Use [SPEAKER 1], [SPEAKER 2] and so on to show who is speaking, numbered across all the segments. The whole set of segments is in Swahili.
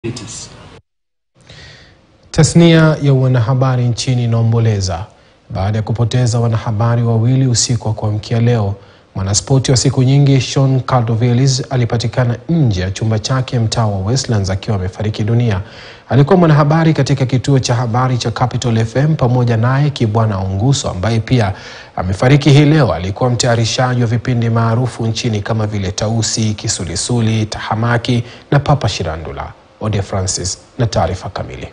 [SPEAKER 1] Tasnia ya wanahabari nchini inaomboleza baada ya kupoteza wanahabari wawili usiku wa kuamkia leo. Mwanaspoti wa siku nyingi Sean Caldovelis alipatikana nje ya chumba chake mtaa wa Westlands akiwa amefariki dunia. Alikuwa mwanahabari katika kituo cha habari cha Capital FM pamoja naye Kibwana Onguso ambaye pia amefariki hii leo. Alikuwa mtayarishaji wa vipindi maarufu nchini kama vile Tausi, Kisulisuli, Tahamaki na Papa Shirandula. Ode Francis na taarifa kamili.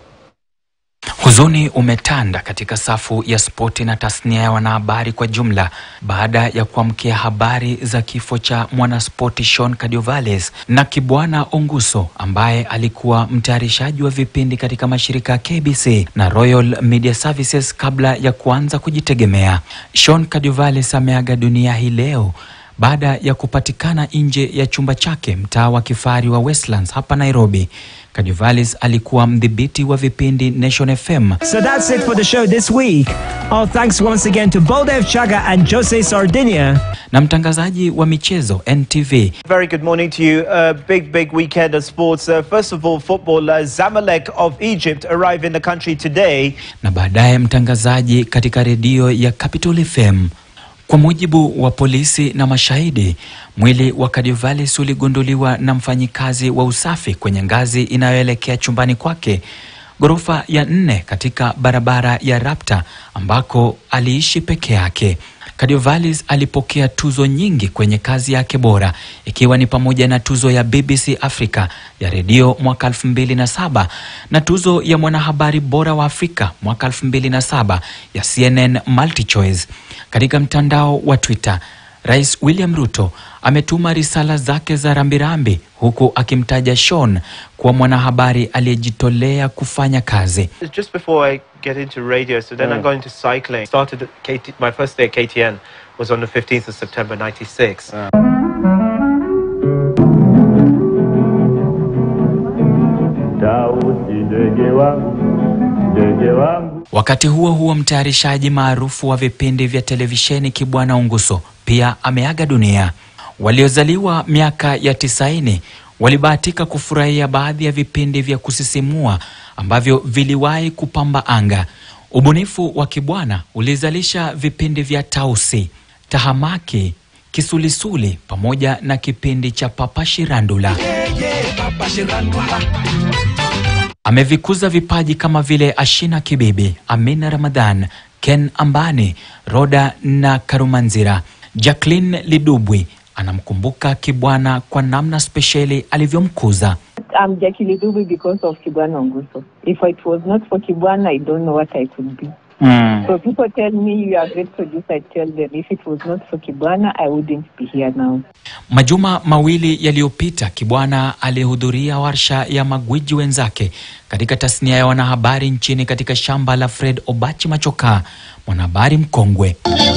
[SPEAKER 2] Huzuni umetanda katika safu ya spoti na tasnia ya wanahabari kwa jumla baada ya kuamkia habari za kifo cha mwanaspoti Sean Cardiovales na Kibwana Onguso ambaye alikuwa mtayarishaji wa vipindi katika mashirika ya KBC na Royal Media Services kabla ya kuanza kujitegemea. Sean Cardiovales ameaga dunia hii leo baada ya kupatikana nje ya chumba chake mtaa wa kifahari wa Westlands hapa Nairobi. Cardiovales alikuwa mdhibiti wa vipindi Nation FM.
[SPEAKER 3] So that's it for the show this week. Our thanks once again to Baldev Chaga and Jose Sardinia.
[SPEAKER 2] na mtangazaji wa michezo NTV.
[SPEAKER 4] Very good morning to you. A big, big weekend of sports. Uh, first of all, football. Uh, Zamalek of Egypt arrive in the country today.
[SPEAKER 2] na baadaye mtangazaji katika redio ya Capital FM. Kwa mujibu wa polisi na mashahidi, mwili wa Cardiovales uligunduliwa na mfanyikazi wa usafi kwenye ngazi inayoelekea chumbani kwake ghorofa ya nne katika barabara ya Rapta ambako aliishi peke yake. Cardiovales alipokea tuzo nyingi kwenye kazi yake bora ikiwa ni pamoja na tuzo ya BBC Africa ya redio mwaka 2007 na tuzo ya mwanahabari bora wa Afrika mwaka 2007 ya CNN MultiChoice. Katika mtandao wa Twitter, Rais William Ruto ametuma risala zake za rambirambi huku akimtaja Sean kuwa mwanahabari aliyejitolea kufanya kazi.
[SPEAKER 4] Just before I get into radio, so then I'm going to cycling. Started at KT, my first day at KTN was on the 15th of September 96.
[SPEAKER 5] Tausi ndege wangu, ndege wangu.
[SPEAKER 2] Wakati huo huo, mtayarishaji maarufu wa vipindi vya televisheni Kibwana Unguso pia ameaga dunia. Waliozaliwa miaka ya tisaini walibahatika kufurahia baadhi ya vipindi vya kusisimua ambavyo viliwahi kupamba anga. Ubunifu wa Kibwana ulizalisha vipindi vya Tausi, Tahamaki, Kisulisuli pamoja na kipindi cha Papa Shirandula. Amevikuza vipaji kama vile Ashina Kibibi, Amina Ramadhan, Ken Ambani, Roda na Karumanzira. Jacqueline Lidubwi anamkumbuka Kibwana kwa namna spesheli alivyomkuza.
[SPEAKER 6] I'm Jackie Lidubi because of Kibwana Onguso. If it was not for Kibwana, I don't know what I could be. So people tell me you are a great producer. I tell them if it was not for Kibwana, I wouldn't be here now.
[SPEAKER 2] Majuma mawili yaliyopita, Kibwana alihudhuria warsha ya magwiji wenzake katika tasnia ya wanahabari nchini katika shamba la Fred Obachi Machoka, mwanahabari mkongwe.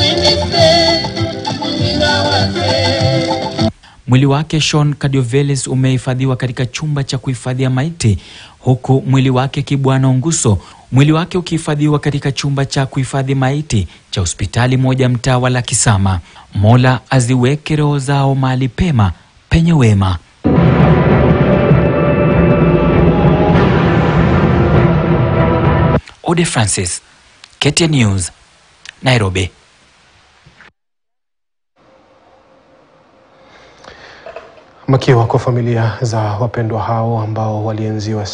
[SPEAKER 2] Mwili wake Sean Cardiovales umehifadhiwa katika chumba cha kuhifadhia maiti huku mwili wake Kibwana Onguso mwili wake ukihifadhiwa katika chumba cha kuhifadhi maiti cha hospitali moja mtaa wa Lakisama. Mola aziweke roho zao mahali pema penye wema. Ode Francis, KTN News, Nairobi.
[SPEAKER 1] Makiwa kwa familia za wapendwa hao ambao walienziwa